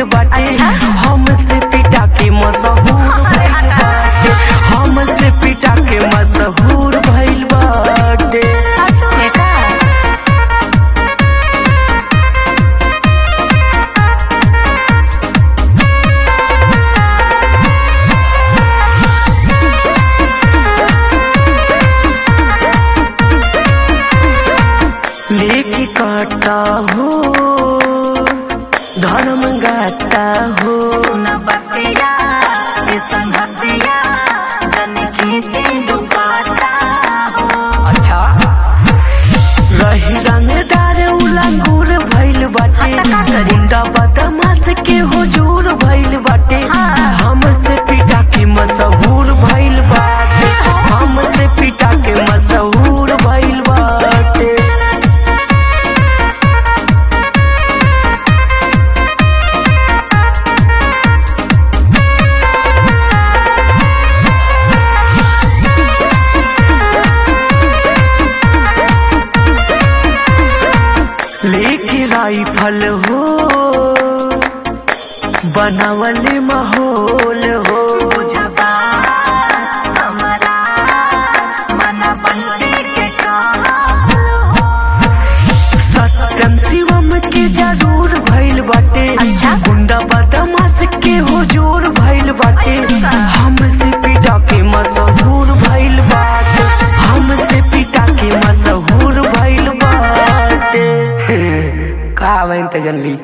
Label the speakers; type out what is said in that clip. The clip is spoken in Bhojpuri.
Speaker 1: बाटे हमसे पिटा के मशहूर भइल बाटे हमसे पिटा के मशहूर भइल बाटे
Speaker 2: सच में का
Speaker 1: लेके काटा हो धर्म गाता हो
Speaker 2: सुन बतिया ये संगतिया जन खींचे दुपाटा हो
Speaker 1: अच्छा रही रंगदार उलंगूर भइल बाटे गुंडा बदमाश के हुजूर भइल बाटे
Speaker 2: हाँ।
Speaker 1: हमसे पिटा के मशहूर भइल बाटे हमसे पिटा के मशहूर भइल बाटे लेके राइफल हो बनावले माहौल हो
Speaker 2: बुझबा हमरा मन बनते के कहा हो
Speaker 1: सत्यम शिवम के जरूर भइल बाटे
Speaker 2: अच्छा।
Speaker 1: गुंडा बदमाश के हुजूर भइल बाटे
Speaker 2: ऐसे का?
Speaker 1: हमसे पिटा के मशहूर भइल बाटे हमसे पिटा के मशहूर भइल बाटे का बन त जनली